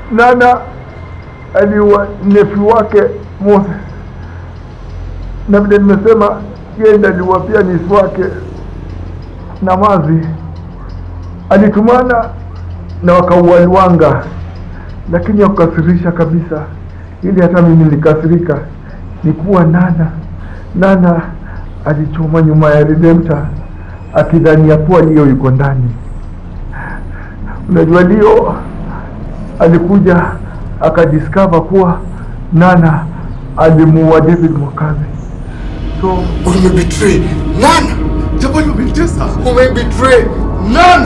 Nana aliua nefi wake Moses, na vile nimesema, yeye ndiye aliua pia nisi wake Namazi. Alitumana na wakaua Lwanga, lakini ya kukasirisha kabisa, ili hata mimi nilikasirika, ni kuwa Nana Nana alichoma nyuma ya Redempta akidhania kuwa Leo yuko ndani. Unajua Leo alikuja akadiscover kuwa Nana alimuua David Mwakazi. So Umebetray Nana. Jabali umenitesa. Umebetray Nana.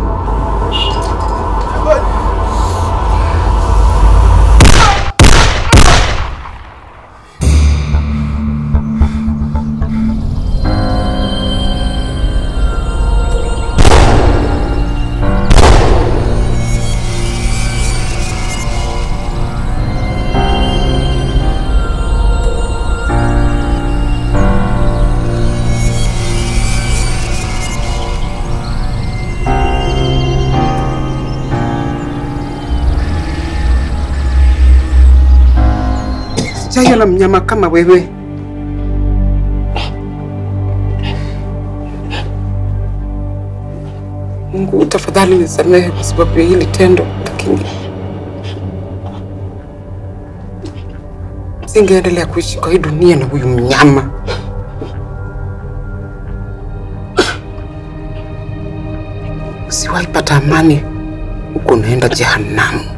Sijaiona mnyama kama wewe. Mungu, tafadhali nisamehe kwa sababu ya hili tendo, lakini singeendelea kuishi kwa hii dunia na huyu mnyama. Usiwahi pata amani huko, unaenda jehanamu.